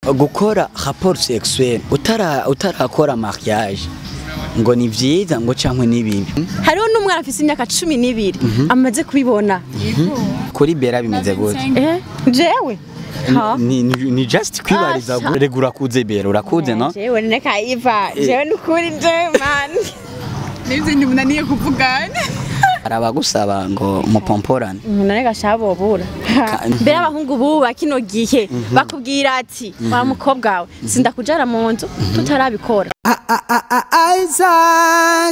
gukora rapport sexuelle utara utarakora mariage ngo ni vyiza ngo cankwe ni bibi hariho n'umwana afise imyaka cumi n'ibiri amaze kubibona kuri bera bimeze gute eh jewe ha ni, ni, ni just kwibariza Asha. rega urakuze bera urakuze no jewe neka iva jewe nukuri jewe man n'ibyo ntimunaniye kuvugana hari abagusaba ngo mupomporane none gashabobura mbere abahungu buba kino gihe bakubwira ati wa mukobwa wawe sindakujara mu nzu tutarabikora Isaac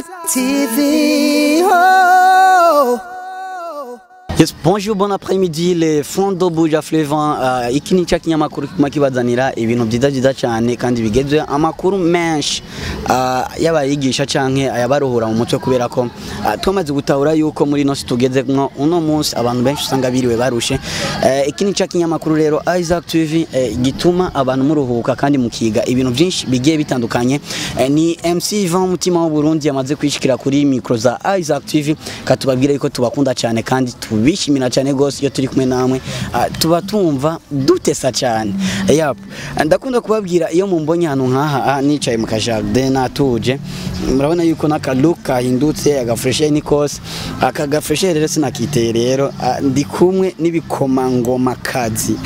TV. Oh. Yes, bonjour, bon après-midi, les fonds de Buja Flevant. Uh, iki ni cya kinyamakuru kiguma kibazanira ibintu byiza byiza cyane kandi bigezwe amakuru menshi uh, y'abayigisha canke ayabaruhura mu mutwe kubera ko uh, twamaze gutahura yuko muri nosi tugeze nko uno munsi abantu benshi usanga biriwe barushe uh, iki ni cya kinyamakuru rero Isaac TV uh, gituma abantu muruhuka kandi mukiga ibintu byinshi bigiye bitandukanye uh, ni MC Ivan umutima w'u Burundi yamaze kwishikira kuri micro za Isaac TV katubabwira yuko tubakunda cyane kandi tubishimira cyane gose iyo turi kumwe namwe uh, tuba tumva dutesa cyane yap ndakunda kubabwira iyo mumbonye ahantu nkaha ah, nicaye mu kajardin natuje murabona yuko n'akaluka kahindutse agafreshe ni kose aka gafreshe rero sinakiteye rero ah, ndi kumwe n'ibikomangoma kazi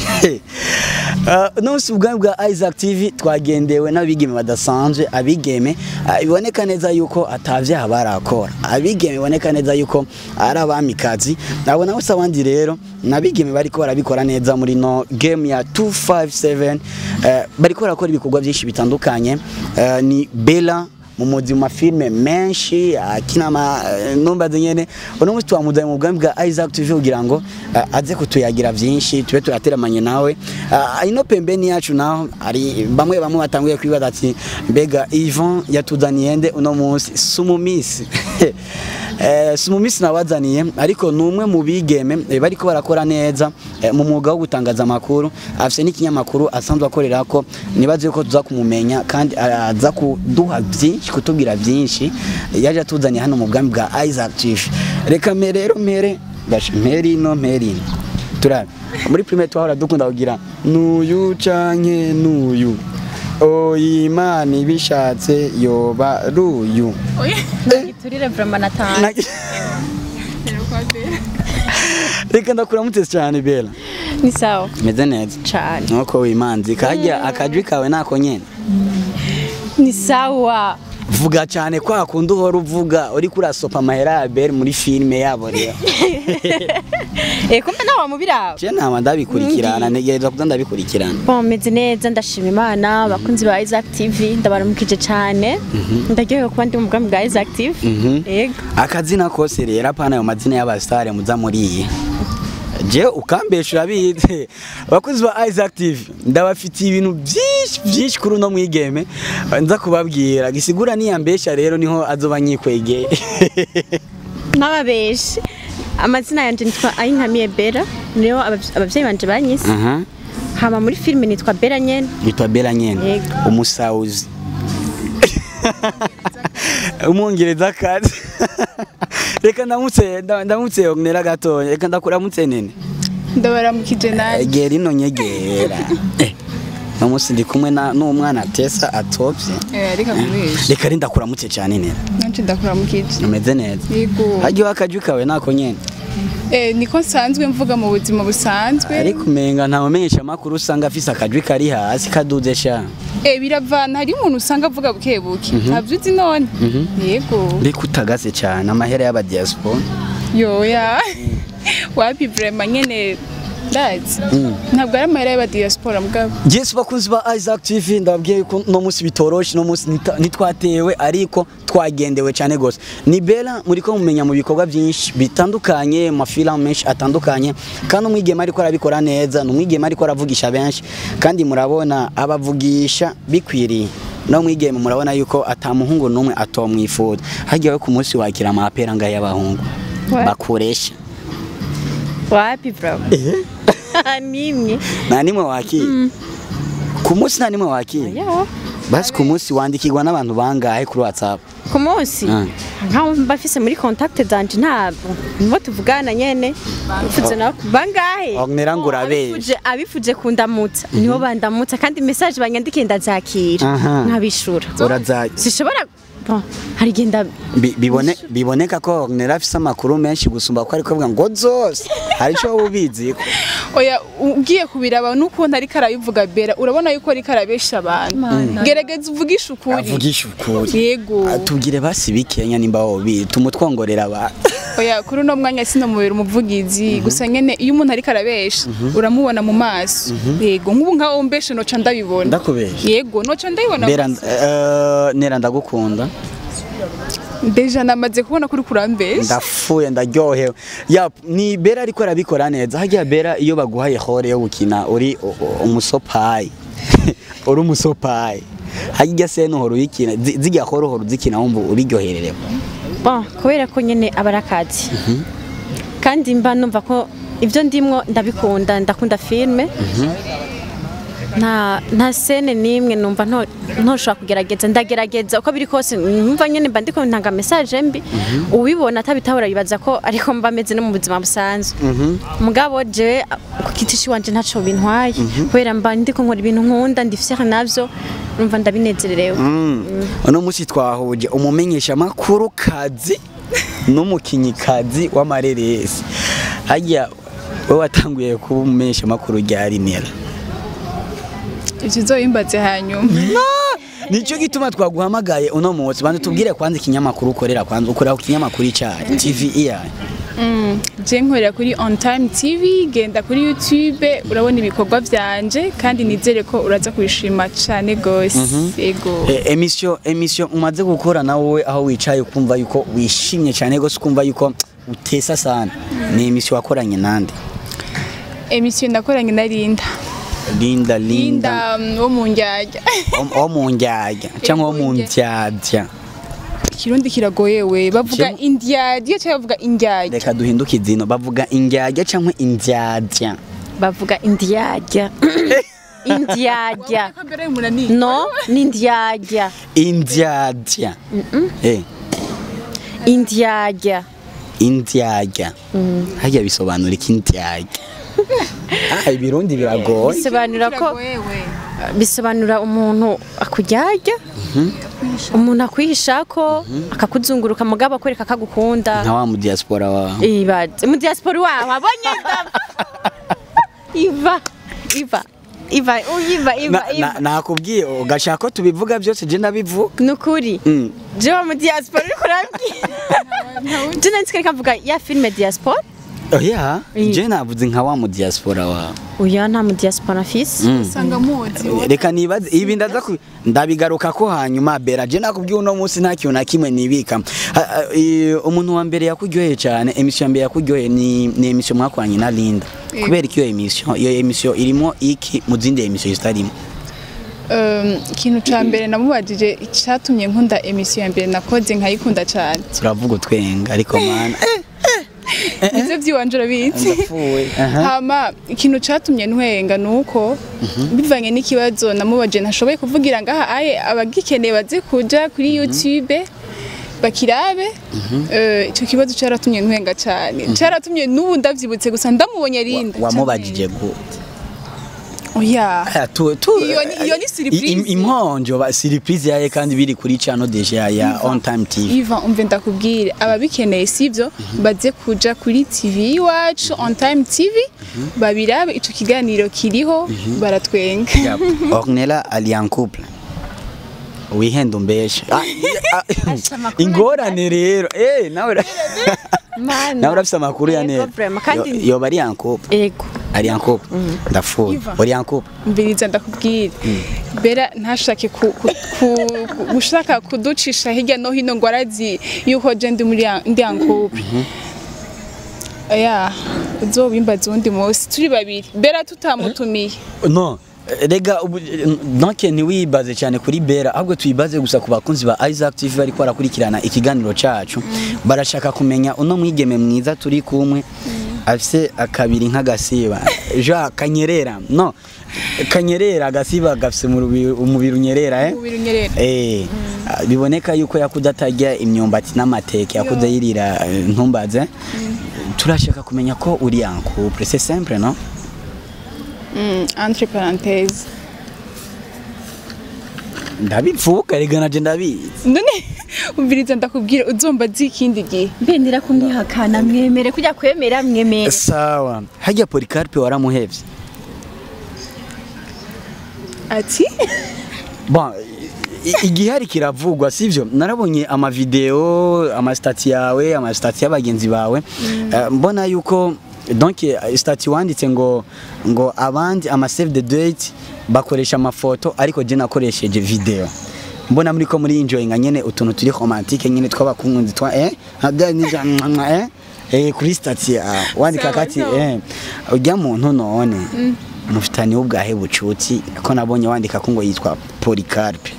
Uh, nonse ubwami bwa Isaac TV twagendewe n'abigeme badasanzwe abigeme uh, biboneka neza yuko atavyaha barakora abigeme biboneka neza yuko ari abamikazi abo nabo se abandi rero nabigeme bariko barabikora neza muri no game ya 257 uh, bariko barakora ibikorwa byinshi bitandukanye uh, ni Bella mu muzi mu mafilme menshi akina ama numbaze nyene uno munsi twamuzanye mu bwami bwa Isaac TV kugira ngo uh, aze kutuyagira byinshi tube turateramanye nawe uh, ino pembeni yacu naho ari bamwe bamwe batanguye kwibaza ati mbega Ivan yatuzaniye nde uno munsi sumumisi Eh, sumumisi nabazaniye ariko ni umwe mu bigeme eh, bariko barakora neza eh, mu mwuga wo gutangaza amakuru afise n'ikinyamakuru asanzwe akorera ko nibaze ko tuza kumumenya kandi aza kuduha byinshi kutubwira byinshi yaje atuzaniye hano mu bwami bwa Isaac TV reka me rero mere gash meri no meri turabe muri primaire twahora dukunda kugira nuyu canke nuyu oyimana ibishatse yoba ruyu giturire vraiment natanga Na- reka ndakuramutse cyane bela ni sawa meze neza cane nuko wimanzi kajya akajwi kawe nako nyene ni sawa vuga cyane kwa kundi uhora uvuga uri kurasopa amahera ya beri muri filime yabo rero eh kumbe nawe mubiraba je nama ndabikurikirana ntegereza kuza ndabikurikirana Bon, meze neza ndashima imana abakunzi ba Isaac TV ndabaramukije cyane ndaryohewe kuba ndi mu bwami bwa Isaac TV Mhm. yego akazina kose rero apana ayo mazina y'abasitare muza muriye je ukambesha urabizi abakozi ba Isaac TV ndabafitiye ibintu byinshi byinshi kuri uno mwigeme nza kubabwira gisigura niyambesha rero niho azoba nyikwegeye n'ababeshi amazina yanjye nitwa Ayinkamiye Bella niyo abavy- abavyeyi banje banyise aha hama muri filime nitwa Bella nyene yitwa Bella nyene Yego. umusauzi umwongereza kazi reka ndamutse nda- ndamutse onera gatonya reka ndakuramutse nene ndabaramukije nawe egera ino nyegera Eh, uno munsi ndi kumwe na- n'umwana tesa atopye Eh, reka kubesha reka ari ndakuramutse cyane nene nanjye ndakuramukije umeze neza yego hajya akajwi kawe nako nyene Eh, niko nsanzwe mvuga mu buzima busanzwe ariko umenga nta mumenyesha amakuru usanga afise akajwi kari hasi kaduze sha Eh, biravana hari umuntu usanga avuga buke buke ntabyo uzi none yego reka utagase cyane amahera y'abadiaspora yoya wapi vrema nyene ndazi ntabwo ari amahera y'abadiaspora mugabo Yes bakunzi ba Isaac TV ndababwiye yuko no munsi bitoroshe no munsi nita- nitwatewe ariko twagendewe cyane gose ni Bella muri ko mumenya mu bikorwa byinshi bitandukanye mu mafilm menshi atandukanye kandi umwigeme ariko arabikora neza ni umwigeme ariko aravugisha benshi kandi murabona abavugisha bikwiriye no mwigeme murabona yuko atamuhungu numwe atomwifuza hagiye ku munsi wakira amapera ngaye y'abahungu What? bakoresha wapi bro nimwe nta nimwe wakira ku munsi nta nimwe wakira yo basi ku munsi wandikirwa n'abantu bangahe kuri whatsapp ku munsi Ah. nkaho mba mfise muri contact zanje ntabwo nibo tuvugana nyene bifuze nawe bangahe Ornella ngo urabesha. abifuje abifuje kundamutsa nibo bandamutsa kandi message banyandikiye ndazakira Aha. nkabishura uraza sishobora bon hari igihe nda bi- bibone biboneka ko Ornella afise amakuru menshi gusumba ko ariko avuga ngo zose hari ico wowe ubizi ko oya ugiye kubiraba n'ukuntu ariko arabivuga bera urabona yuko ariko arabesha abantu gerageza uvugishe ukuri avugisha ukuri yego Ah, tubwire basi bikenya nimba wobi tumutwongorera abantu oya kuri uno mwanya sinomubera umuvugizi gusa nyene iyo umuntu ariko arabesha uramubona mu maso yego nk'ubu nkaho umbeshe noca ndabibona ndakubesha yego noca ndabibona Bera gusa. eh, nera ndagukunda deja namaze kubona kuri kurambesha ndapfuye ndaryohewe ya ni bera ariko arabikora neza hajya bera iyo baguhaye hore yo gukina uri u- u- umusopayi uri umusopayi hajya se nuhora uyikina zi- zijya hore uhora uzikina wumva ubiryohererewe bon kubera ko nyene aba ari akazi kandi mba numva ko ibyo ndimwo ndabikunda ndakunda filme nta nta sene n'imwe numva nto- ntoshobora kugerageza ndagerageza uko biri kose numva nyene mba ndiko ntanga message mbi ubibona atabitahura bibaza ko ariko mba meze no mu buzima busanzwe mugabo je ku giti ciwanje ntaco bintwaye kubera mba ndiko nkora ibintu nkunda ndifise navyo numva ndabinezererewe uno munsi twahuje umumenyesha makuru kazi n'umukinyi kazi w'amareresi hajya we watanguye kuba umumenyesha makuru rya rinera ivyo uzoyimbaze hanyuma nicyo gituma twaguhamagaye uno munsi bantu tubwire kwanza ikinyamakuru ukorera kwanza ukorera ku kinyamakuru icyayi tv iyayi je nkorera kuri on time tv genda kuri youtube urabona ibikorwa vyanje kandi nizere ko uraza kubishima cane gose yego E- emisiyo emisiyo umaze gukora na wowe aho wicaye ukumva yuko wishimye cyane rwose ukumva yuko utesa sana ni emisiyo wakoranye nande emisiyo ndakoranye na linda linda linda linda um, wo mu njyajya wo- wo mu njyajya cyangwa wo mu ndyadya ikirundi kiragoye we bavuga Kimu- indyadya cyangwa bavuga indyajya reka duhinduke izino bavuga indyajya cyangwa indyadya bavuga indyarya indyarya no ni indyarya indyadya Eh, indyarya indyadya hajya bisobanura iki indyadya ah ibirundi biragoye bisobanura ko bisobanura umuntu akuryarya umuntu akwihisha ko akakuzunguruka mugabo akwereka ko agukunda nka wa mu diaspora wawe ibaze mu diaspora wawe abonye iva iva iva iva iva Na- iva na- nakubwiye ugashaka ko tubivuga byose je ndabivuga ni ukuri Mm. jewe mu diaspora uriko urambwira je nanditse reka mvuga ya filime diaspora oya Mm. je navuze nka wa mu diaspora wawe oya nta mu diaspora afise usanga muzi reka nibaze ibi ndaza ku- ndabigaruka ko hanyuma bera je nakubwiye uno munsi nta kintu na kimwe nibika Ah, ah, eh, umuntu wa mbere yakuryoheye cyane emisiyo ya mbere yakuryoheye ni, ni emisiyo mwakoranye na linda Yego. kubera ko iyo emisiyo iyo emisiyo irimo iki mu zindi emisiyo zitarimo Um, ikintu ca mbere namubajije icatumye nkunda emisiyo ya mbere nakoze nkayikunda cane turavuga utwenga ariko mana eh, nivyo vyiwanje urabizi ndapfuye aha hama ikintu catumye ntwenga nuko bivanye n'ikibazo namubajije ntashoboye kuvugira ngaha aye abagikeneye baze kuja kuri youtube bakirabe Eh, ico kibazo caratumye ntwenga cane caratumye n'ubu ndavyibutse gusa ndamubonye rinda wamubajije gute oya Aya, tu- tu- Iyo ni- iyo ni surprise. i- im- imponjo ba surprise yaye kandi biri kuri channel deja ya on time tv Iva umve ndakubwire ababikeneye sivyo baze kuja kuri TV iwacu on time TV babirabe ico kiganiro kiriho baratwenga Yep. Ornella ali en couple wihenda umbeshe Ah, ah, amakuru ingorane rero eh nawe ura- Mana. nawe urafise amakuru ya Yego, neza vraiment, kandi- Yo- yoba ari en couple ego ari en couple ndapfuye Iva. uri en couple mbiriza ndakubwire bera ntashake ku- ku- ku- ku- gushaka kuducisha hirya no hino ngo arazi yuko je ndi muri ya- ndi yankupe ya uzobimbaza uwundi munsi turi babiri bera tutamutumiye no rega ubu- ntoke ntiwibaze cyane kuri bera ahubwo tuyibaze gusa ku bakunzi ba Isaac TV bariko barakurikirana ikiganiro cacu barashaka kumenya uno mwigeme mwiza turi kumwe afise akabiri nk'agasiba ja kanyerera no kanyerera agasiba gafise mu rubi- umubiri unyerera eh umubiri unyerera Eh, ah, biboneka yuko yakuze atarya imyumbati n'amateke yakuze yirira eh, ntumbaze turashaka kumenya ko uri en couple c'est simple non Mm, entre parenthèse ndabivuga rega naje ndabizi none umviriza ndakubwira uzomba zi ikindi gihe mbendera kumwihakana mwemere kujya kwemera mwemere sawa hajya Policarpe waramuhevye ati bon i- igihari kiravugwa sivyo narabonye amavideo amastati yawe amastati y'abagenzi bawe Eh, mbona yuko donc eh, stati wanditse ngo ngo abandi ama save the date bakoresha amafoto ariko je nakoresheje video mbona muri ko muri enjoying nyene utuntu turi romantique nyene twabakunzi twa eh hada ni eh eh kuri stati ah, wandika Sawa, kati sawa. eh ujya muntu none mufitani ubwahe bucuti ko nabonye wandika ko ngo yitwa Policarpe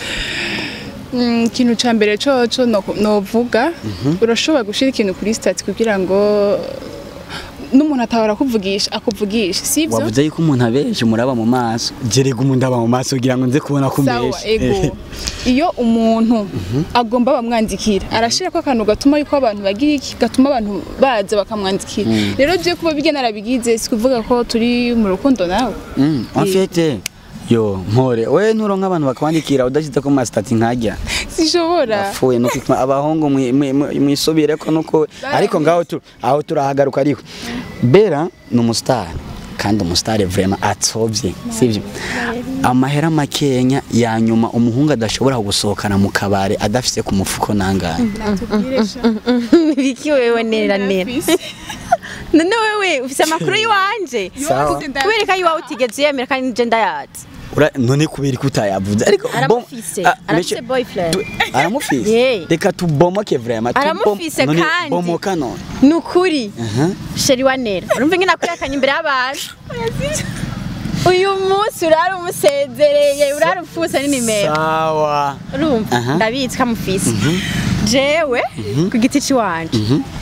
Mm, ikintu ca mbere coco no- novuga urashobora gushira ikintu kuri stati kugira ngo n'umuntu atahora akuvugisha akuvugisha sivyo wavuze yuko umuntu abeje muraba mu maso jerega umuntu aba mu maso kugira ngo nze kubona ko sawa umbeshe ego iyo umuntu agomba bamwandikira arashirako akantu gatuma yuko abantu bagira iki gatuma abantu baza bakamwandikira rero je kuba bigena arabigize si kuvuga ko turi mu rukundo nawe Mm, en fait yo mpore we nturonka abantu bakwandikira udashyize ko masitati nkajya sishobora apfuye no kwitwa abahungu mwi- mwi- mwi- mwisubire ko nuko ariko ngaho tu aho turahagaruka ariko bera ni umusitari kandi umusitari vraiment atsovye sivyo amahera makenya ya nyuma umuhungu adashobora gusohokana mu kabare adafise ku mufuko nangahe biki wewe nera nera none wewe ufise amakuru y'iwanje Sawa. kubera ko iwawe utigeze uyemera kandi nje ndayazi Ura- none kubera ko utayavuze ariko bom- Aramufise, Ah, arafise meshe- boyfriend. tu- aramufise Yeah. reka tubomoke vraiment tubom- Aramufise none kandi. bomoka none ni ukuri Aha. sheri wa nera urumva ingene akwihakanye imbere y'abantu uyu munsi urari umusezereye urari ufuse n'inimero sawa urumva Aha. ndabizi ko amufise jewe ku giti ciwanje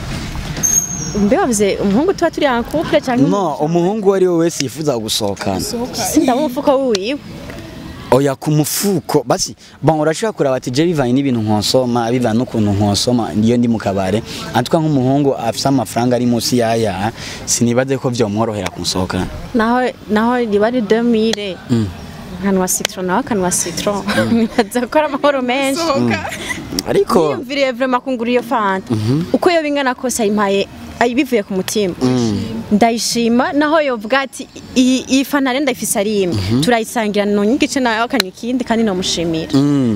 mbe wavuze umuhungu tuba turi en couple canke no umuhungu uwo ari we wese yifuza gusohokana sindabona umufuko wiwe oya ku mufuko basi bon urashobora kuraba ati je bivanye n'ibintu nkonsoma bivanye n'ukuntu nkonsoma iyo ndi mu kabare antwa nk'umuhungu afise amafaranga ari munsi yaya sinibaze ko vyomworohera kunsohokana naho naho riba ari 2000 akanwa citron naho akanwa citron nibaza ko ari amahoro menshi ariko yiyumviriye vraiment kungura iyo fanta uko yo bingana kose ayimpaye ayi- bivuye ku mutima ndayishima naho yovuga ati iyi iyi fanta rero ndayifise ari imwe turayisangira nonye igice nayo akanywa ikindi kandi nomushimira mm,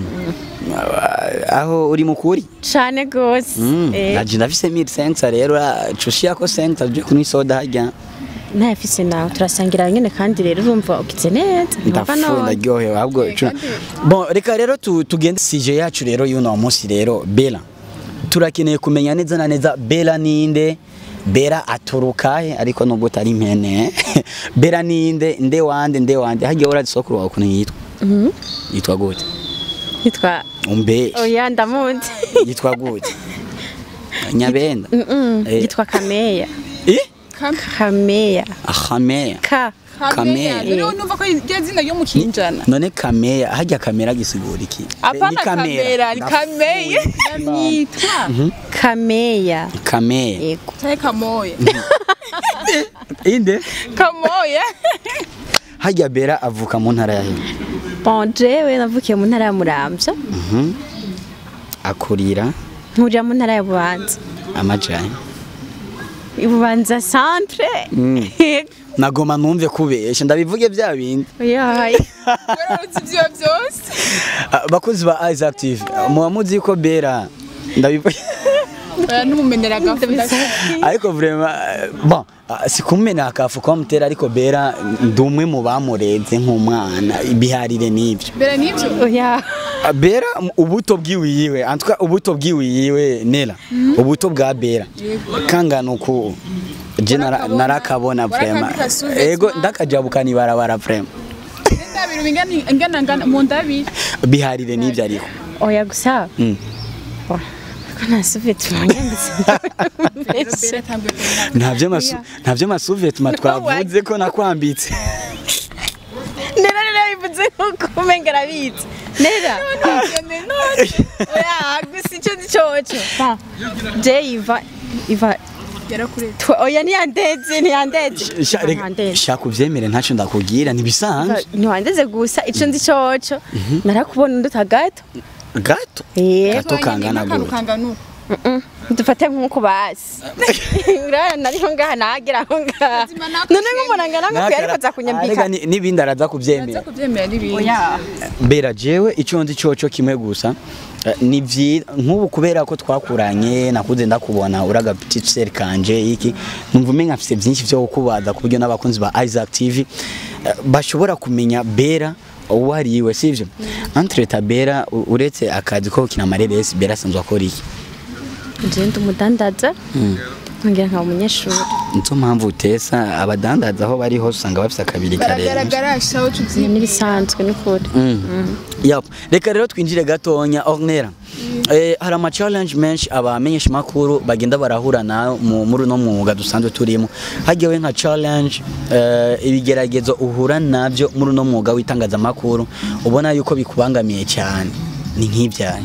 aho uri mukuri cane gose Mm, Eh, naje ndafise 1500 rero cushia ko 5 je kunywa soda harya ntayafise nawe turasangira nyene kandi rero urumva ukize neza numva ndafuye none ndaryohewe ahubwo cuna- bon reka rero tu- tugende sije yacu rero y'uno munsi rero bela turakeneye kumenya neza na neza bela ninde bera aturuka he ariko nubwo utari impene bera ninde nde wande nde wande hagiye urazi sokuru wawe ukuntu yitwa yitwa gute yitwa umbe oya ndamuzi yitwa gute nyabenda Eh. yitwa kameya eh kameya ahameya ka Kamea. rero numva ko rya zina ryo mu kinjana none kameya hajya kamera gisigura iki apana Ni kamera ni kameye yitwa kameya kameya yego cyangwa kamoya inde kamoya hajya bera avuka mu ntara ya he bon jewe navukiye mu ntara ya muramvya akurira nkurira mu ntara ya bubanza amajani ibubanza centre Yego. nagoma numve kubesha ndabivuge bya bindi yayi wararutse ibyo byose Ah, bakozi ba Isaac TV muba muzi ko bera ndabivuge oya n'umumenera agafu ariko vraiment eh, bon ah, sikumena akafu kwa mutera ariko bera ndi umwe mu bamurenze nk'umwana ibiharire n'ibyo mbere n'ibyo oya Ah, bera m- ubuto bwiwiyiwe antwa ubuto bwiwiyiwe nera ubuto bwa bera kangana uku je nara- Warakabona? narakabona vraiment Warakandika sous-vêtement? ego ndakajabukana ibarabara vraiment ndabiri ingana ingana ingana mu ndabiri biharire n'ibyo ariko oya gusa Mm. Oh, ko nasuvite mwanyanditse mbere tambwe ntabyo masu ntabyo masuvêtement twavuze ko nakwambitse nuko umenga arabizi nera oya gusa icyo nzi coco Ba, je iva iva yarakuretse twe- oya ntiyandeze ntiyandeze Sha- reka- ntiyandeze shaka uvyemere ntacyo ndakubwira ntibisanzwe ntiwandeze gusa icyo nzi coco narakubona unduta gato gato Eh. gato kangana akantu gute kangana uko Mm-mm. dufate nk'uko basi urabona nariho ngaha nagera aho ngaha Ubuzima nako none nk'umuntu angana nk'uko ariko aza kunyambika Arega ni- n'ibindi araza kuvyemera aza kubyemera n'ibindi oya mbera jewe icyo nzi coco kimwe gusa eh, ni vyiza nk'ubu kubera ko twakuranye nakuze ndakubona uraga petit seri kanje iki numva umenga mfise vyinshi vyo kukubaza ku buryo n'abakunzi ba Isaac TV eh, bashobora kumenya bera uwo ari we sivyo entre ta bera u- uretse akazi ko kina mareresi bera asanzwe akora iki nje ndi umudandaza nkongera nkaba umunyeshuri nizo mpamvu utesa abadandaza aho bari hose usanga bafise akabiri karenze baragaragara shaho Iyo tubyina n'ibisanzwe n'ukuri Yep. Reka rero twinjire gatonya Ornera. Eh, hari ama challenge menshi abamenyesha makuru bagenda barahura na mu muri no mwuga dusanzwe turimo. Hagiyewe nka challenge eh, ibigeragezo uhura navyo muri no mwuga w'itangazamakuru ubona yuko bikubangamiye cyane. Ni nk'ibyaye.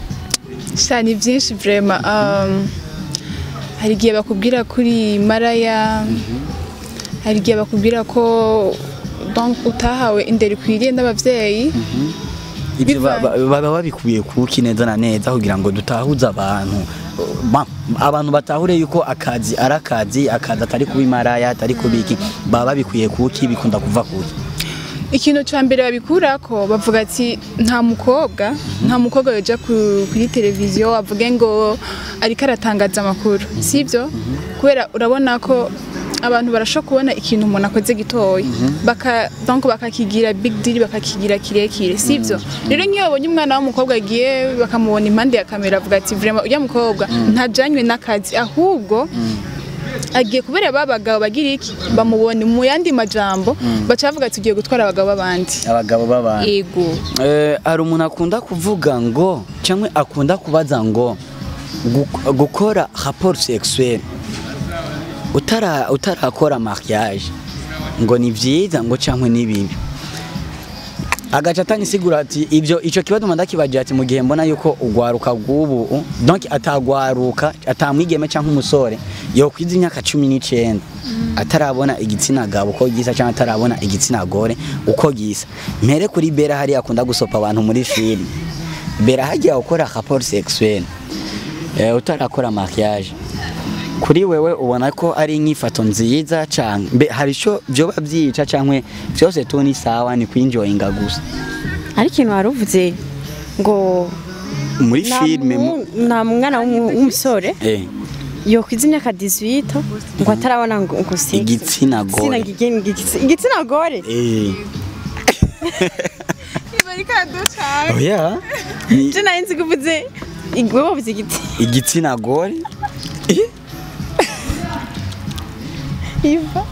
sha ni byinshi vrema um, hari igihe bakubwira kuri maraya hari igihe bakubwira ko donc utahawe indero ikwiriye n'abavyeyi Ibyo ba- ba- Bivanye. baba babikubiye kuki neza na neza kugira ngo dutahuze abantu Ba- abantu batahure yuko akazi ari akazi akazi atari kubimaraya atari kubiki baba babikuye kuki bikunda kuva kuki ikintu cya mbere babikurako bavuga ati nta mukobwa nta mukobwa yoja ku- kuri televiziyo avuge ngo ariko aratangaza amakuru sibyo kubera urabona ko abantu barashobora kubona ikintu umuntu akoze gitoya baka donc bakakigira big deal bakakigira kirekire sibyo rero nk'iyo babonye umwana w'umukobwa agiye bakamubona impande ya kamera avuga ati vraiment ujya mukobwa ntajanywe n'akazi ahubwo agiye kubera ba bagabo bagira iki bamubona mu yandi majambo baca bavuga ati ugiye gutwara abagabo b'abandi abagabo b'abantu ego Eh, hari umuntu akunda kuvuga ngo cyangwa akunda kubaza ngo gu- gukora rapport sexuel utara utarakora mariage ngo ni byiza ngo cyangwa ni bibi agaca atanisigura ati ibyo icyo kibazo ndakibagira ati mu gihe mbona yuko ugwaruka rw'ubu donc atagwaruka atamwigeme cyangwa umusore yokwiza imyaka cumi n'icyenda atarabona igitsina gabo uko gisa cyangwa atarabona igitsina gore uko gisa mpere kuri bera hariya akunda gusopa abantu muri filime bera hagiye gukora rapport sexuel eh, utarakora mariage kuri wewe ubona ko ari inyifato nziza cyane mbe hari icyo byoba byica cyangwa byose tu ni sawa ni kwinjoyinga gusa ariko ikintu wari uvuze ngo muri nta filime mu- mu- nta mwana w'umu- w'umusore eh, yokwiza imyaka 18 ngo atarabona ngo ngo sex. Igitsina gore. Igitsina gi- igitsi- igitsina gore eh. oya ni je nari nzi kuvuze igwe bavuze igiti igitsina gore Eh, iva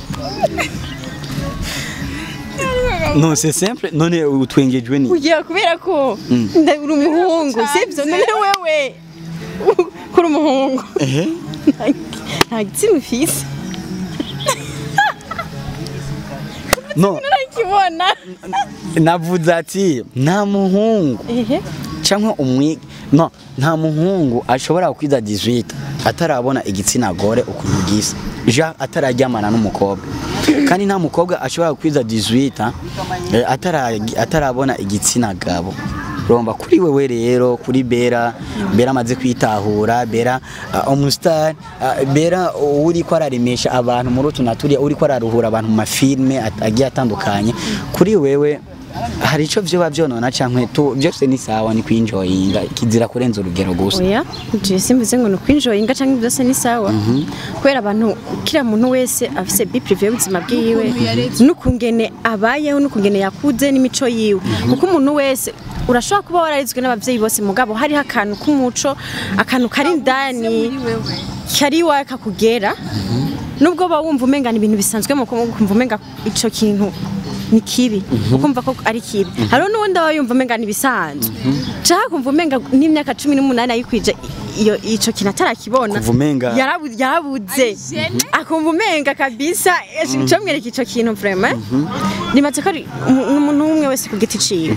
non c'est simple none utwengejwe ni ugiye kubera ko Mm. nda- uri umuhungu sibyo none wewe kuri umuhungu ehe nta gitsina ufise no narakibona navuze ati nta muhungu ehe cyangwa umwi no nta muhungu ashobora kwiza 18 atarabona igitsina gore ukuntu gisa ja atararyamana n'umukobwa kandi nta mukobwa ashobora kwiza 18 eh, atara- atarabona igitsina gabo urumva kuri wewe rero kuri bera bera amaze kwitahura bera uh, umustar uh, bera uri ko araremesha abantu muri utu naturiya uri ko araruhura abantu mu mafilme at- agiye atandukanye kuri wewe hari icyo byoba byonona cyangwa tu byose ni sawa ni kwinjoyinga kizira kurenza urugero gusa oya je simvuze ngo nukwinjoyinga canke byose ni sawa kubera abantu kira muntu wese afise bi privé y'ubuzima bwiwe n'ukungene abayeho n'ukungene yakuze n'imico yiwe kuko umuntu wese urashobora kuba wararizwe n'abavyeyi bose mugabo hariho akantu k'umuco akantu kari indani kari iwawe kakugera nubwo ba wumva umenga ni ibintu bisanzwe mu kumva umenga ico kintu ni kibi ukumva ko ari kibi hariho n'uwundi aba yumva umenga ni ibisanzwe nshaka kumva umenga n'imyaka cumi n'umunani ayikwije iyo ico kintu atarakibona Kuva umenga- yarabu- yarabuze akumva umenga kabisa cyo mwereka ico kintu vraiment nimaze ko ari umu- umuntu umwe wese ku giti ciwe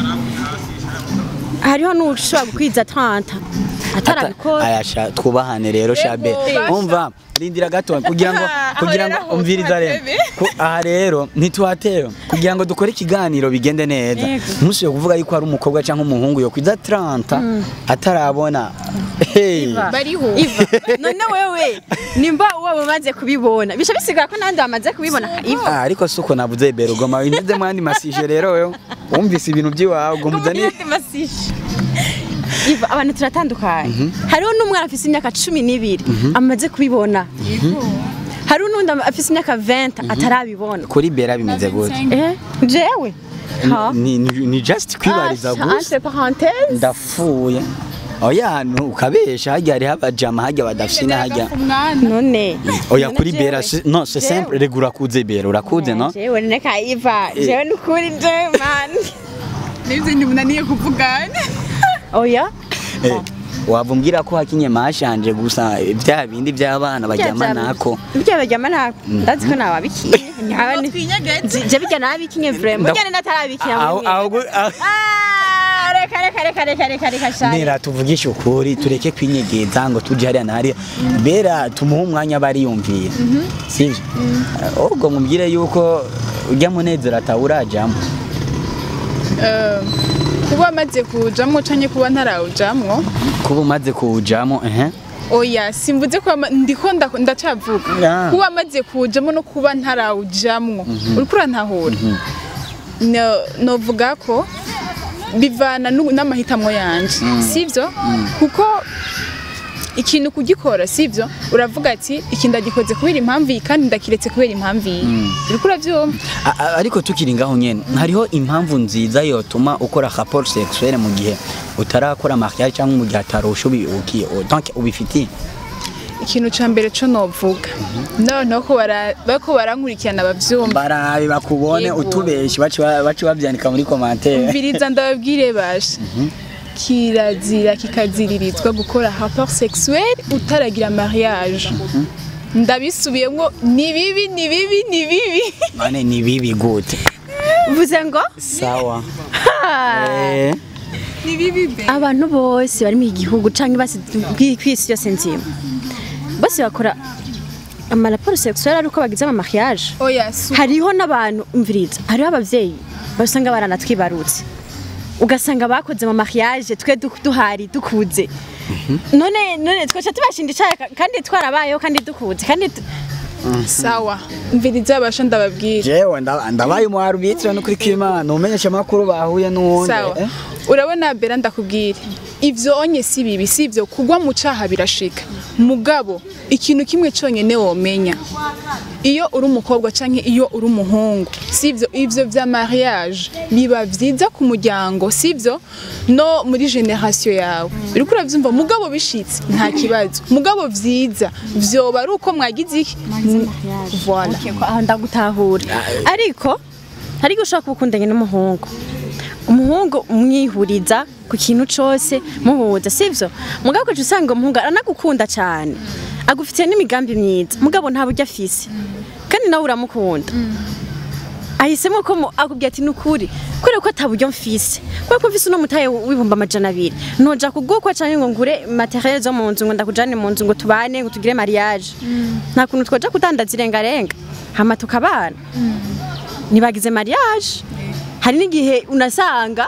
hariho n'ushobora gukwiza 30 atarabikora ayasha twubahane rero shabe basha. umva rindira gato kugira ngo kugira ngo rero umviriza rero tuhatebe. Ku- aha rero ntituhatewe kugira ngo dukore ikiganiro bigende neza Yego. ntushobore kuvuga yuko ari umukobwa cyangwa umuhungu yo kwiza 30 atarabona hey bariho Iva none wewe nimba uwo umaze kubibona bisha bisigara ko nandi bamaze kubibona Iva Ah, ariko suko navuze bero goma wineze mwandi masije rero wewe wumvise ibintu by'iwawe ngo muzani Iva abantu turatandukanye hariho n'umwana afise imyaka cumi n'ibiri amaze kubibona hariho n'undi afise imyaka 20 atarabibona kuri bera bimeze gute eh jewe ha ni, ni, ni just kwibariza Ah, gusa entre parenthèses ndapfuye oya nu ukabesha hajya hariho abajama hajya badafise n'ahajya umwana none oya None kuri jewe- bera si- no c'est jewe- simple rega urakuze bera urakuze no jewe neka Iva Eh. jewe nukuri jewe man n'ibyo ntimunaniye kuvugana oya Eh, waba umbwira ko hakinye mashanje gusa bya bindi by'abana bajyama nako Bijya bajyama nako ndazi ko nawabikiye nyaba ni twinyegetse je bijya nabikinye vraiment Nda- bijya natarabikiye aho aho gu- aho- Ah, reka reka reka reka reka reka shari Nera tuvugishe ukuri tureke kwinyegeza ngo tuje hariya na hariya bera tumuhe umwanya bariyumvira sivyo ubwo mubwire yuko ujya munezero atawurajamo Eh, kuba amaze kujamwo canke kuba ntarawujamwo kuba umaze kuwujamo ehe oya simvuze ko ama- ndiko nda- ndacavuga Ah. kuba amaze kujamwo no kuba ntarawujamwo uriko urantahura No- novuga ko bivana n'u- n'amahitamwo yanje sivyo kuko ikintu kugikora sivyo uravuga ati iki ndagikoze kubera impamvu iyi kandi ndakiretse kubera impamvu iyi uriko uravyumva A- a- ariko tukiri ngaho nyene hariho impamvu nziza yotuma ukora rapport sexuel mu gihe utarakora mariage cyangwa mu gihe atarusha ubi- uki- donc ubifitiye ikintu ca mbere co novuga noneho ko bara- bariko barankurikirana bavyumva barabe bakubone Yego. utubeshi bace ba- bace bavyandika muri commentaire umviriza ndababwire basha kirazira kikaziririzwa gukora rapport sexuel utaragira mariage ndabisubiyemo ni bibi ni bibi ni bibi none ni bibi gute uvuze ngo sawa Eh, ni bibi be abantu bose bari mu gihugu canke basi kw'isi yose nzima bose bakora amaraporo sexuel ari uko bagize ama mariage oya su hariho n'abantu umviriza hariho abavyeyi basanga baranatwibarutse ugasanga bakoze mu mariage twe du- duhari dukuze none none twaca tubashinda icaya ka- kandi twarabayeho kandi dukuze kandi tu- sawa umviriza basha ndababwire jewe nda- ndabaye umu arbitre no kuri kimana umenyesha makuru bahuye n'uwundi sawa eh? urabona bera ndakubwire ivyo onye si bibi si ivyo kugwa mu caha birashika mugabo ikintu kimwe conyene womenya iyo uri umukobwa canke iyo uri umuhungu sivyo ivyo vya mariage biba vyiza ku muryango sivyo no muri generation yawe uriko uravyumva mugabo bishitse nta kibazo mugabo vyiza vyoba ari uko mwagize iki voilà Okay, ko aho ndagutahura ariko ariko ushobora kuba ukundanye n'umuhungu umuhungu umwihuriza ku kintu cose muhuza sivyo mugabo ukaca usanga umuhungu aranagukunda cane agufitiye n'imigambi myiza mugabo nta buryo afise kandi nawe uramukunda ahisemo ko mu- akubwira ati nukuri kubera ko ata buryo mfise kubera ko mfise uno mutaye w'ibihumbi amajana abiri noja kugukwa canke ngo ngure materiel zo mu nzu ngo ndakujane mu nzu ngo tubane ngo tugire mariage nta kuntu twoja kudandaza irengarenga hama tukabana ntibagize mariage hari n'igihe unasanga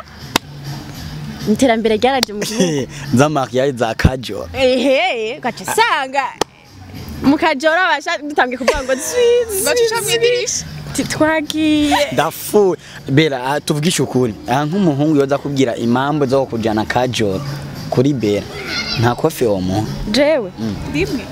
iterambere ryaraje mu gihugu za mariage za kajo ehe ugaca usanga mukajora basha dutangiye kuvuga ngo bacisha mw'idirisha twagiye ndafu bera ah, tuvugishe ukuri aha nk'umuhungu yoza kubwira impamvu zo kujana kajo kuri bera nta kofi wo muha jewe rimwe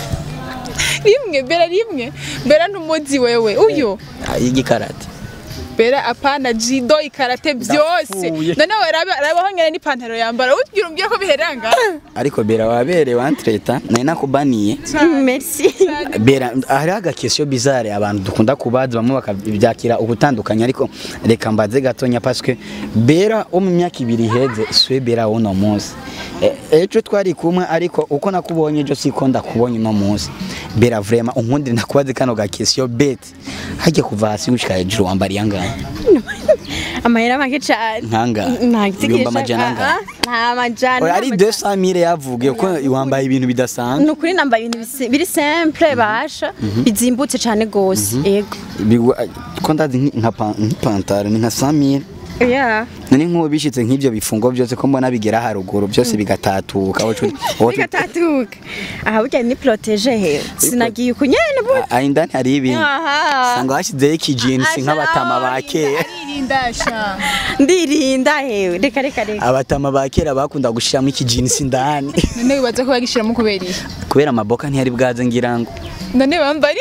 rimwe bera rimwe bera ntumuzi wewe uyu Ah, y'igikarate bera apana jido ikarate byose Ndapfuye. noneho raba- rabaho nyene n'ipantaro yambara ugira umbwira ko biheranga ariko bera waberewe antreta nari nakubaniye merci bera hariho agakesiyo bizare abantu dukunda kubaza bamwe bakabyakira ugutandukanya ariko reka mbaze gatonya paske bera wo mu myaka ibiri iheze siwe bera w'uno munsi E- ejo twari kumwe ariko uko nakubonye ejo siko ndakubonye uno munsi bera vrema unkundire nakubaze kano gakesiyo beti hajya kuva hasi gushika hejuru wambariye angahe amahera make cyane Nkanga. Ibihumbi amajana angahe? nta majana Oya, ari nta majana. 200 mille yavuge ko wambaye ibintu bidasanzwe ni ukuri nambaye ibintu bisi- biri simple basha bizimbutse cyane gose yego Bigwa- ko ndazi nki- nka pan- nk'ipantaro ni nka 100 mille yeah none nk'ubu bishitse nk'ibyo bifungo byose ko mbona bigera haruguru byose bigatatuka wocu bigatatuka aha burya ni protege he sinagiye uko nyene bu indani hari ibintu aha sanga hashyizeho ikijinsi Asha, nk'abatama ba kera aririndasha ndirinda hewe reka reka reka abatama ba kera bakunda gushiramo ikijinsi indani none wibaza ko bagishiramo kubera iki kubera amaboka ntiyari bwaze ngira ngo none bambari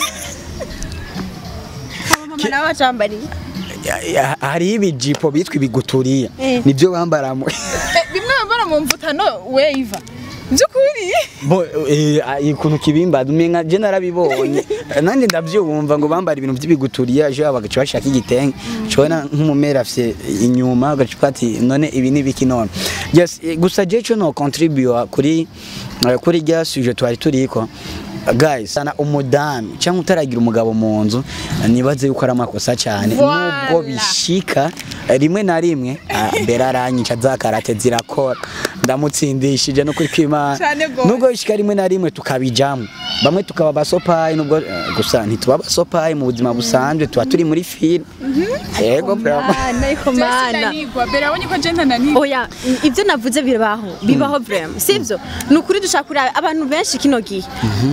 mama nawe acambariye Ya- ya- hariho ibijipo bitwa ibiguturiya Eh. nibyo bambaramo Eh, bimwe bambara mu mvutano weva by'ukuri Bo, eh, ah, ikuntu kibimba umenga je narabibonye nanjye ndavyumva ngo bambara ibintu by'ibiguturiya ejo bagaca bashaka igitenge cobona nk'umumera afise inyuma ugaca ati none ibi ni biki none yes eh, gusa je co no contribute kuri eh, kuri rya sujet twari turiko guys sana umudamu cyangwa utaragira umugabo mu nzu nibaze yuko ari amakosa cyane Voilà. nubwo bishika eh, rimwe na rimwe ah, mbere aranyica za karate zirakora ndamutsindishije no kuri kwimana Cane gose. nubwo bishika rimwe na rimwe tukabijamo bamwe tukaba abasopayi nubwo eh, gusa ntituba abasopayi mu buzima busanzwe tuba turi muri film yego bravo mana ariko mana sinanigwa bera abonye ko je ntananigwa oya ibyo navuze bibaho bibaho vraiment sivyo ni ukuri dushaka kuraba abantu benshi kino gihe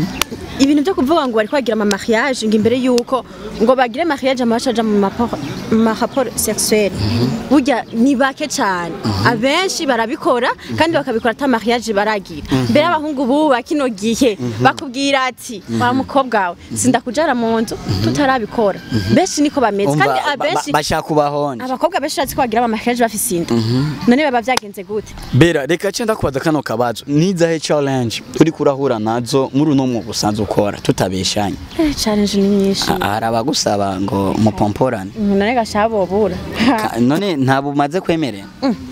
ibintu byo kuvuga ngo bari kwagira ama mariage ngo imbere yuko ngo bagire mariage ama bacaja mu maporo- mu maraporo sexuel burya ni bake cyane abenshi barabikora kandi bakabikora ata mariage baragira mbere abahungu buba kino gihe bakubwira ati wa mukobwa wawe sindakujara mu nzu tutarabikora benshi niko bameze Umva, kandi ba- ba- abenshi bashaka kubahonja abakobwa benshi bazi ko bagira amamakiyaje bafise inda none baba byagenze gute bera reka cenda kubaza kano kabazo nizahe challenge uri kurahura nazo muri uno mwuga usanzwe ukora tutabeshanye Eh, challenge ni nyinshi Ah, hari abagusaba ngo mupomporane none gashabobura Ka- none ntabwo umaze kwemerera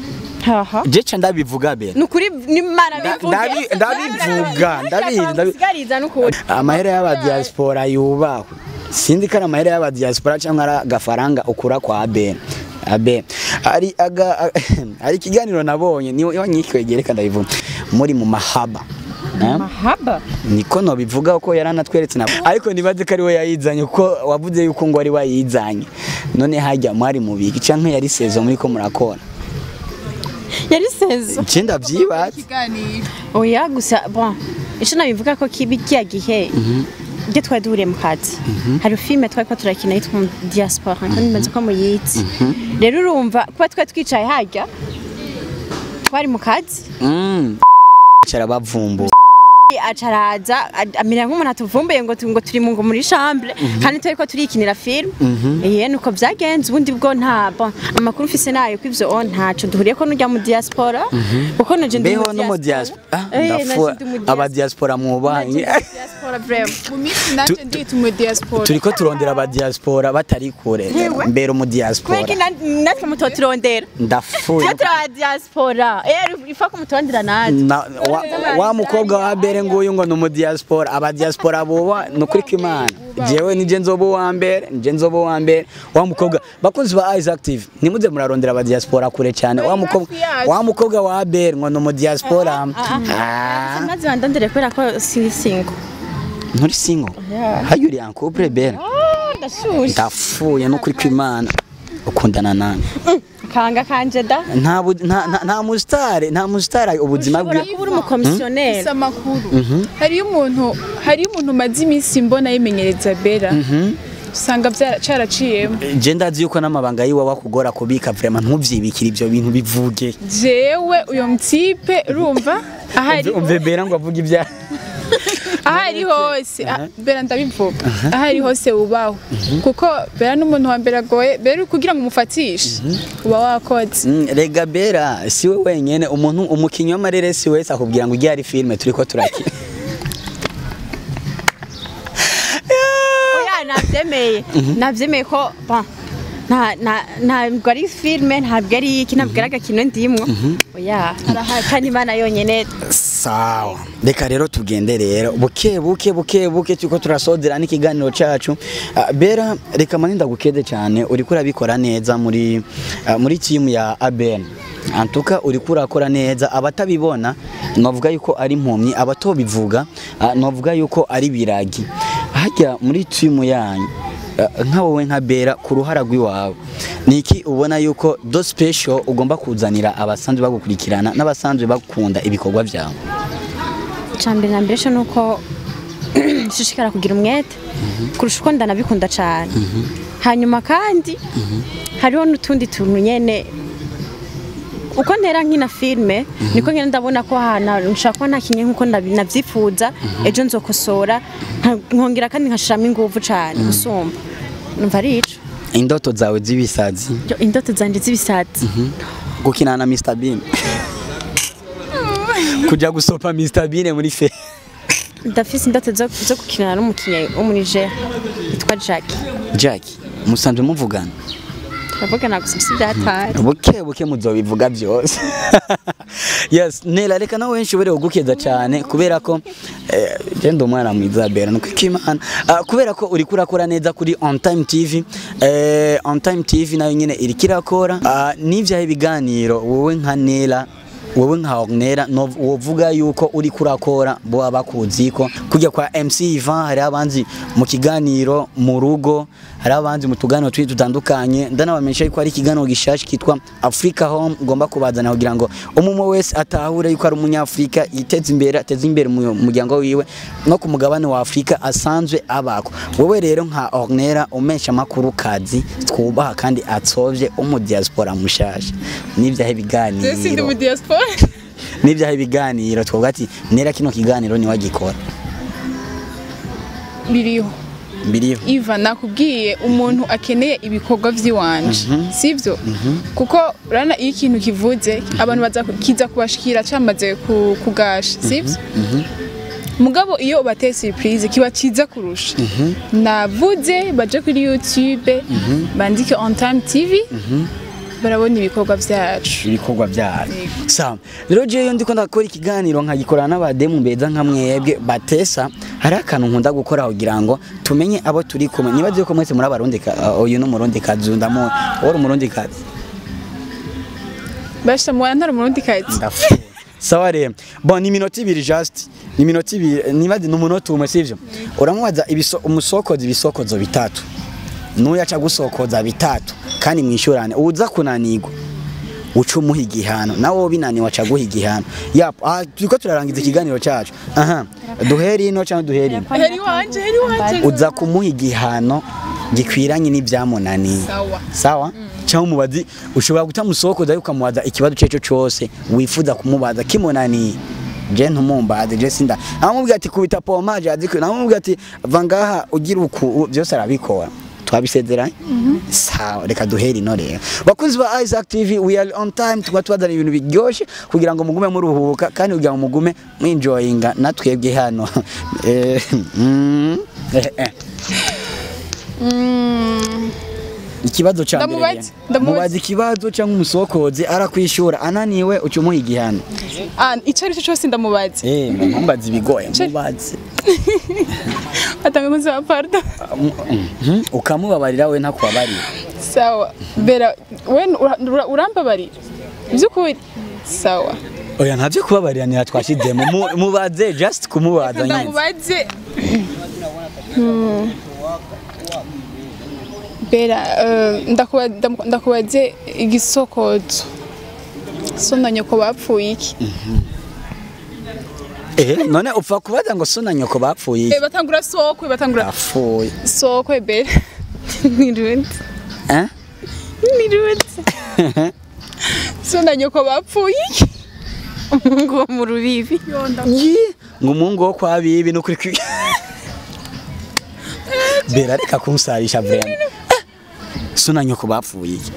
haha je ca ndabivuga bera nukuri nimara Nda- bivuge ndabi- ndabivuga, ndabizi, ndabi- sigariza nukuri amahera y'abadiaspora yubahwe sinzi ko ari amahera y'abadiaspora cyangwa ari agafaranga ukura kwa abena abe hari aga hari ikiganiro nabonye niyo wanyikwegere reka ndabivuga muri mu mahaba Eh? mahaba niko nobivuga ko yaranatweretse nabo ariko nibaze ko ari we yayizanye kuko wavuze yuko ngo ari we yayizanye none hajya mwari mubiki canke yari sezo muri ko murakora yari sezo je ndavyibaza ikiganiro oya gusa bon ico nabivuga ko kibi kiya gihe ibyo twari duhuriye mu kazi hari filime twari ko turakina yitwa mu diaspora kandi mbaze ko muyizi rero urumva kuba twari twicaye harya twari mu kazi Mm. cara bavumbu acaraza amera nk'umuntu atuvumbuye ngo tu- ngo turi mu ngo muri chambre kandi turi ko turikinira film eh nuko byagenze ubundi bwo nta bon amakuru mfise nayo ko ivyo on ntaco duhuriye ko nujya mu diaspora kuko nuje ndi beho no mu diaspora Ah, Eh, ndafu nanje ndi mu diaspora. abadiaspora mwubanye diaspora vraiment mu minsi nanje ndita umu diaspora turiko turondera abadiaspora batari kure Yewe. mbere mu kubera diaspora ko na- natwe mutoturondera ndafuye twe turi aba diaspora eh ifa ko mutondera natwe Na- wa, wa mukobwa wa mbere nguyu ngo ni umudiaspora abadiaspora buba ni ukuri kw'imana jewe nije nzoba uwa mbere nije nzoba uwa mbere wa mukobwa bakunzi ba eyes active nimuze murarondera abadiaspora kure cyane wa mukobwa wa mukobwa wa mbere ngo ni umudiaspora Ah, maze bandondere kubera ko siri single nturi singo hayo uri en couple bere ndashushe ndafuye no kuri kw'imana ukundana nani kanga kanje da nta bu- nta- nta- nta musitari nta musitari ubuzima bwe ushobora kuba uri umukomisiyoneri Ufise amakuru hariyo umuntu hariyo umuntu maze iminsi mbona yimenyereza bera usanga byara- caraciyemo je ndazi yuko n'amabanga yiwe wakugora kubika vraiment ntuvyibikire ivyo bintu bivuge jewe uyo mtipe urumva ahari umve bera ngo avuge ibya aha ari hose ah, bera ndabivuga aho ari hose ubaho kuko bera n'umuntu wa mbere agoye bera kugira ngo umufatishe uba wakoze Mm, rega bera siwe wenyene umuntu umukinyi w'amareresi wese akubwira ngo ujye ari filime turiko turakina oya nabyemeye nabyemeye ko bon, nta nta- ntabwo ari filime ntabwo ari iki ntabwo ari agakino ndimwo oya kandi imana yonyine sawa reka rero tugende rero buke buke buke buke turiko turasozera n'ikiganiro cacu Ah, bera reka mani ndagukede cyane uriko urabikora neza muri ah, muri timu ya ABN antuka uriko urakora neza abatabibona novuga yuko ari impumyi abatobivuga ah, novuga yuko ari biragi hajya muri timu yanyu ah, nka wowe nka bera ku ruhara rw'iwawe niki ubona yuko do special ugomba kuzanira abasanzwe bagukurikirana n'abasanzwe bakunda ibikorwa byawe icambere na mbere cyo ni uko nshishikara kugira umwete kurusha uko ndanabikunda cyane hanyuma kandi hariho n'utundi tuntu nyene uko ntera nkina filime niko nyine ndabona ko ahantu nshaka kuba ntakinye nk'uko ndabi- nabyifuza ejo nzokosora nka- nkongera kandi nkashiramo ingufu cyane gusumba numva ari ico indoto zawe z'ibisazi Yo, indoto zanje z'ibisazi gukinana na Mr Bean kuja gusopa Mr Bean muri fe ndafise indoto zo zo gukinana n'umukinnyi wo muri Niger yitwa Jackie Jack musanzwe muvugana turavuga gusa si byatwara buke buke muzobivuga byose yes nela reka nawe nshobore kugukeza cyane kubera ko eh, je ndi umwana mwiza bera nuko imana Ah, kubera ko uri kurakora neza kuri on time tv eh, on time tv nayo nyine iri kirakora Ah, n'ivyaho ibiganiro wowe nka nela wowe nka Ornera wovuga yuko uri kurakora bo abakuzi ko kujya kwa MC Ivan hari abanzi mu kiganiro mu rugo hari abanzi mu tuganiro twi dutandukanye ndanabamenyesha yuko ari ikiganiro gishaje kitwa Africa Home ugomba kubazana kugira ngo umumwe wese atahure yuko ari umunyafrika yiteze imbere ateze imbere mu muryango wiwe no ku mugabane wa Afrika asanzwe abako wowe rero nka Ornera umesha makuru kazi twubaha kandi atsovye umu diaspora mushasha n'ivyahe je sindi biganiro mu diaspora n'ibyaha ibiganiro twavuga ati nera kino kiganiro niwagikora biriho biriho Iva nakubwiye umuntu akeneye ibikorwa by'iwanje sivyo kuko urana iyo ikintu kivuze abantu baza kiza kubashikira cyamaze ku- kugasha sivyo mugabo iyo ubateye surprise kiba kiza kurusha navuze baje kuri youtube bandike on time tv barabona ibikorwa byacu ibikorwa byayo sawa rero jewe ndiko ndakora ikiganiro nkagikorana n'abademu beza nka mwebwe batesa hari akantu nkunda gukora kugira ngo tumenye abo turi kumwe nibaze ko mwese muri abarundi ka- uyu ni umurundi kazi ndamu wari umurundi kazi basha mwana ntari umurundi kazi ndafuwe sawa rero bon ni minota ibiri just ni minota ibiri nibaze ni umunota umwe sivyo uramubaza ibiso, umusokoza ibisokozo bitatu n'uyu aca gusokoza bitatu kandi mwishurane uza kunanirwa uca umuha igihano nawe wowe binaniwe aca guha igihano yap ah, turiko turarangiza ikiganiro cacu aha duhere ino cyangwa duhere ino heri wanje heri wanje uza kumuha igihano gikwiranye n'ibyamunaniye sawa sawa cyangwa umubazi ushobora gutamusokoza ariko ukamubaza ikibazo icyo ari cyo cyose wifuza kumubaza kimunaniye je ntumumbaze je sinda amubwira ati kubita pomaje aziko namubwira ati va ngaha ugira uku byose arabikora twabisezeranye sawa reka duhere ino rero bakunzi ba Isaac TV we are on time tuba tubazana ibintu biryoshye kugira ngo mugume muruhuka kandi kugira ngo mugume mwinjoyinga natwebwe hano Eh, mm, eh, eh. ikibazo cya mbere Ndamubaze, rero. ndamubaze. mubaza ikibazo cyangwa umusokozi arakwishura ananiwe uca umuha igihano ah icyo ari cyo cyose ndamubaze eh mumbaza ibigoye mubaze atanga kunzi wa pardon Mhm, ukamubabarira we ntakubabarira sawa bera we ura- ura- urambabarira by'ukuri sawa oya ntavyo kubabariranira twashizemo Mu- mubaze just kumubaza nyine ndamubaze Hmm. bera eh, ndakuba- ndamu- ndakubaze igisokozo so na nyoko bapfuye iki eh none upfa kubaza ngo so na nyoko bapfuye Eh, iki? batangura sokwe batangura apfuye sokwe bera nirundi eh nirundi so na nyoko bapfuye iki ngo mu rubibi Yi, ngo umuhungu wo kwa bibi no kuri kwi bera reka kunsarisha vraiment suna nyoko bapfuye iki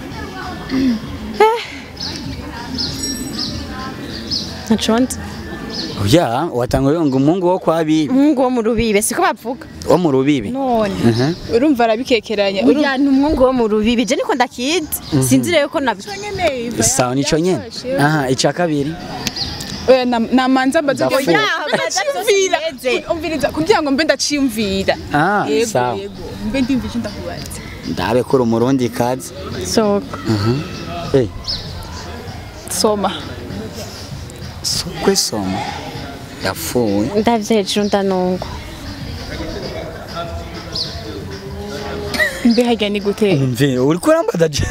ntaconze oya watanga ngo umuhungu wo kwa bibi umuhungu wo mu rubibe siko bavuga wo mu rubibi none Mhm. urumva arabikekeranya Uriya ni umuhungu wo mu rubibi je niko ndakizi sinzi rero ko nabi sawa nico nyene aha ica kabiri Oya, na- namanza mbaze Ndafuha. kugira- Oya, ndaciyumvira umviriza kugira ngo mbe ndaciyumvira Ah, yego sawa. yego mbe ndimva icyo ndakubaza ndabe kuri umurundi kazi soko eh soma sokwe soma yapfuye ndavye hejuru ndanungwa mbe harya ni gute umve uri kurambaza je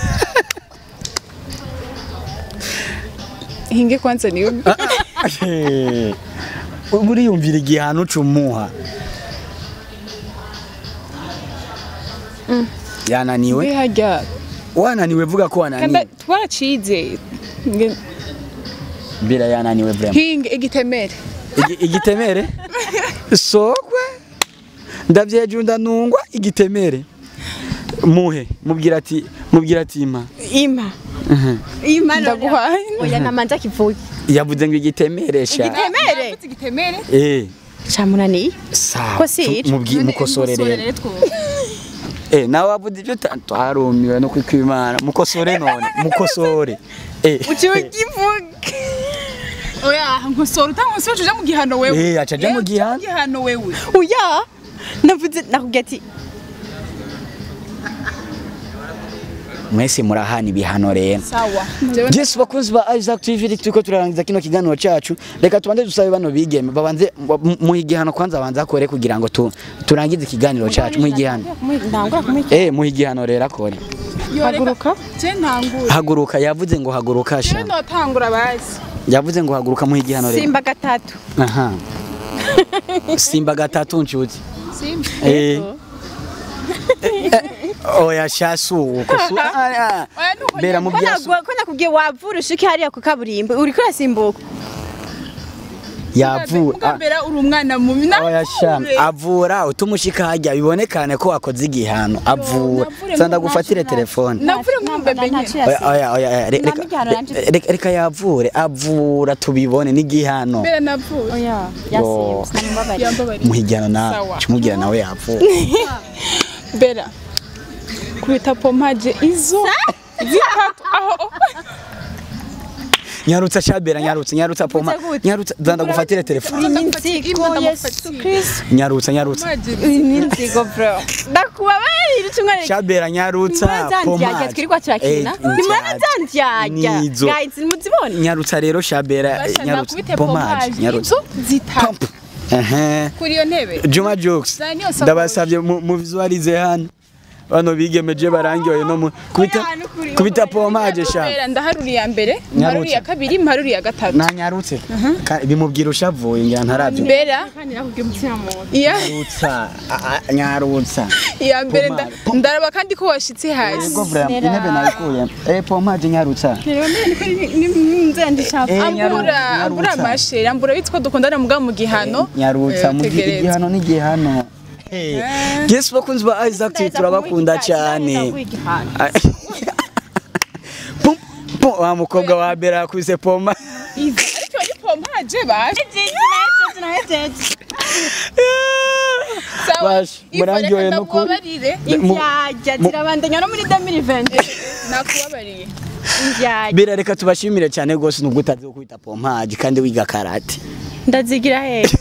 hinge kwanza niwe uriyumvira igihano cumuha yananiwe mbe harya wananiwe vuga ko kanda wananiwe twaracize Nge- mbira yananiwe vraiment hinge igitemere Igi- igitemere sokwe ndavyejuru ndanungwa igitemere muhe mubwira ati mubwira ati ima ima Mhm. ima Ndaguhaye. oya namanza kivuye yavuze ngo igitemere sha igitemere Navuze igitemere eh camunaniye sawa Ko si tu- ico? mubwi- mukosore rero eh nawe wavuze ibyo ta- twarumiwe no kwikwimana mukosore none mukosore eh ukivuga oya nkosora utankosora uja mu gihano wewe Eh, aca aja mu Eh, uja gihano. gihano wewe oya navuze nakubwiye ati mwese murahana ibihano rero sawa Jewe Yes bakunzi ba Isaac TV turiko turarangiza kino kiganiro cacu reka tubanze dusabe bano bigeme babanze mu igihano kwanza banza akore kugira ngo tu, turangize ikiganiro cacu mu igihano ndangura kumwita eh mu igihano rero akore haguruka je ntangura haguruka yavuze ngo haguruka je sha notangura bazi yavuze ngo haguruka mu igihano rero simba gatatu aha simba gatatu nshuti simba eh oya shasu uko su oya nuko bera mu bya ko nakubwiye wavura ushike hariya ku kaburimbo uriko urasimbuka yavu mugambera uri umwana mubi nawe oya sha avura utumushika hajya bibonekane ko wakoze igihano avura Navure sanda mu gufatire telefone navure nk'umubebe nyine oya oya oya oya, re- Nta reka- n'igihano nanje re- reka reka yavure avura tubibone n'igihano mbere navuye oya Yo. yasimba sinamubabariye yambabariye muhigirano na Sawa. cumubwira nawe yapfuye bera kubita pompaje izo zitatu aho nyarutsa shabera nyarutsa nyarutsa poma gute? nyarutsa zanda gufatire telefone iminsigo yesu kristo nyarutsa nyarutsa pompaje iminsigo bro ndakubabarira icumwe shabera nyarutsa zandyarya twirirwa turakina nimurana zandyarya nizo guys nimuzibone nyarutsa rero shabera bashaka nyarutsa kubita pomaje pompaje nyarutsa izo zitatu ehe kuri iyo ntebe Juma Jokes Zana niyo sakoshi. ndabasabye mu mu visualize hano bano bigemeje barangiyoye no mu kubita Oya, nukuri, kubita nukuri. pomaje sha bera ndaharuriye iya mbere Nyarutsa. mparuriye iya kabiri mparuriye iya gatatu na nyarutse Ka- bimubwira ushavuye ngira ntaravyo bera kandi nakubwiye umutima mubi iya nyarutsa a- a- nyarutsa iya mbere nda- Pomade. ndaraba kandi ko washitse hasi Ego vrema intebe nayikuye eh pomaje nyarutsa nzendisha Eh, nyaru- ambura ambura nyarutsa. amashere ambura bitwa dukundana mugabo mu gihano nyarutsa Eh, mu gi- tegereza. igihano n'igihano Hey. Yes bakunzi ba Isaac TV turabakunda cyane Ay- Pum, pum, wa mukobwa wa Bera yakubise poma ariko ni pompaje baje sawa Bash, murandyoye no ku- nakubabarire imbyajya zirabandanya no muri 2020 nakubabariye imbyajya Bera reka tubashimire cyane rwose nubwo utazi gukubita pompaje kandi wiga karate ndazigira hehe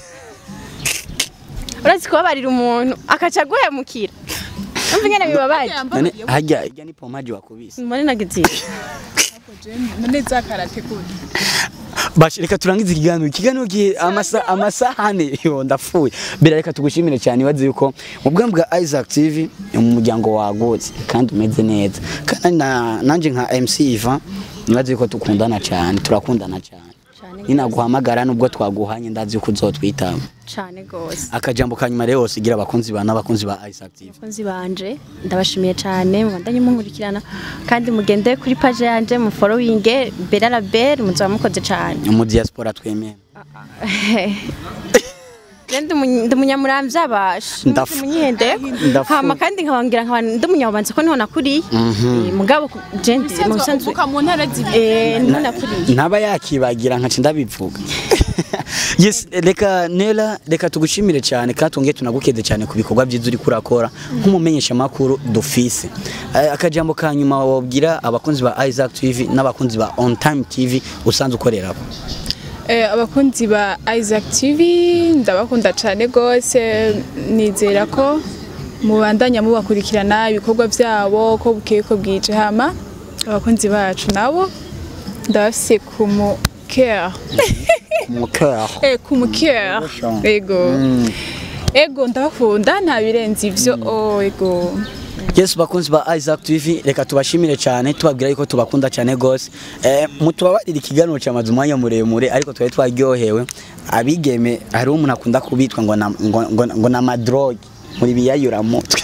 urazi kubabarira umuntu akaca aguhemukira umva ingene bibabaje none hajya ijya ni pompaje wakubise mbone nagiziye none za karate kuri Bash reka turangize ikiganiro ikiganiro gihe amasa amasahane yo ndafuye Bera reka tugushimire cyane wazi yuko mu bwami bwa Isaac TV ni mu muryango wagutse kandi umeze neza kandi na nanje nka MC Ivan nibaze yuko tukundana cyane turakundana cyane cyane ninaguhamagara nubwo twaguhanye ndazi yuko uzotwitaba cyane gose akajambo kanyuma rero sigira abakunzi ba n'abakunzi ba Isaac TV abakunzi banje ndabashimiye cyane mubandanye munkurikirana kandi mugende kuri page yanje mu following Bella Label muzaba mukoze cyane mu diaspora twemeye Je ndi umunye- ndi umunyamuramvya basha Ndaf- munyihendeko Ndafu- hama kandi nkabangira nkaba ndi umunyabubanza ko niho nakuriye Eh, mugabo ku- je ndi mu bisanzwe uvuka mu ntara zibiri eh niho nakuriye ntaba yakibagira nkaca ndabivuga yes reka nela reka tugushimire cyane kandi twongeye tunagukede cyane ku bikorwa byiza uri kurakora nk'umumenyesha makuru dufise Eh, akajambo ka nyuma wabwira abakunzi ba Isaac TV n'abakunzi ba On Time TV usanzwe ukorera Eh, abakunzi ba Isaac TV ndabakunda cyane rwose nizera ko mubandanya mubakurikirana ibikorwa byabo ko bukeye ko bwije hama abakunzi bacu nabo ndabafise ku mu care mu cœur eh ku mu care Ubusha. ego ego ndabakunda nta birenze ivyo oh ego Yes bakunzi ba Isaac TV reka tubashimire cyane tubabwira yuko tubakunda cyane gose eh mutubabarira ikiganiro cyamaze umwanya muremure ariko twari twaryohewe abigeme hari umuntu akunda kubitwa ngo na, ngo, ngo, ngo na madrogue muri biyayura mutwe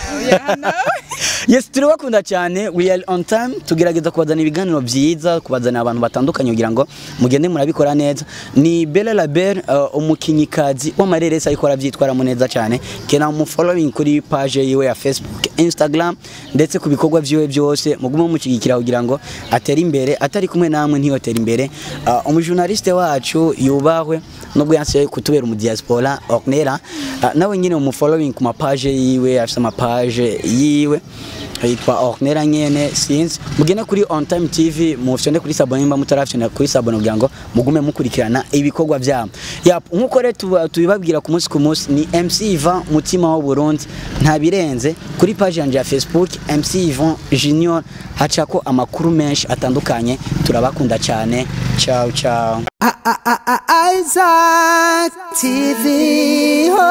yes turabakunda cyane we are on time tugerageza kubazana ibiganiro byiza kubazanira abantu batandukanye kugira ngo mugende murabikora neza ni Bella Label uh, umukinyikazi w'amareresi ariko arabyitwaramo neza cyane kena mu following kuri page yiwe ya Facebook Instagram ndetse ku bikorwa byiwe byose mugume mushyigikira kugira ngo atere imbere atari kumwe namwe ntiyotera imbere uh, umujournaliste wacu yubahwe nubwo yanse kutubera mu diaspora Ornella uh, nawe nyine mu following ku mapage yiwe afite amapage yiwe yitwa Ornella nyene sinzi mugene kuri On Time TV mufyonde kuri sabone nimba mutarafyonda kuri sabone kugira ngo mugume mukurikirana ibikorwa byabo yap nkuko rero tuba- tubibabwira ku munsi ku munsi ni MC Ivan mutima wa Burundi nta birenze kuri page yanje ya Facebook MC Ivan Junior hacako amakuru menshi atandukanye turabakunda cyane ciao ciao Isaac TV. Oh.